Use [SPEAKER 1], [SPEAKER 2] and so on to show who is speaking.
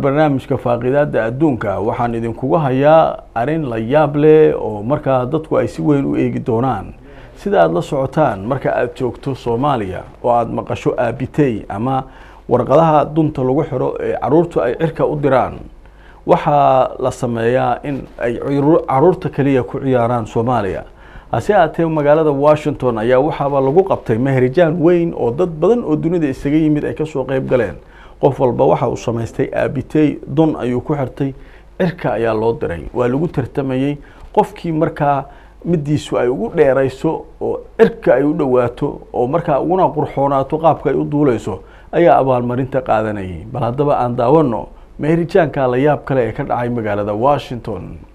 [SPEAKER 1] barnaamijka faaqidaada adduunka waxaan idinkugu hayaa arrin la yaab leh oo markaa dadku ay si weyn u eegi doonaan sida aada la socotaan marka aada joogto soomaaliya oo aada maqasho aabitey ama warqadaha dunta lagu xiro ee caruurtu ay cirka u diraan waxaa la sameeyaa in ay caruurta keliya ku ciyaaraan soomaaliya hase aatee magaalada washington ayaa waxaaba lagu qabtay meherijaan weyn oo dad badan oo dunida isaga yimid ay kasoo qeyb galeen qof walba waxa uu samaystay aabitey dun ayuu ku xirtay cirka ayaa loo diray waa lagu tartamayey qofkii markaa midiisu ay ugu dheerayso oo cirka ay u dhowaato oo markaa uguna qurxoonaato qaabka ay u duuleyso ayaa abaalmarinta qaadanayay bal haddaba aan daawano meerijaanka la yaab kale ee ka dhacay magaalada washington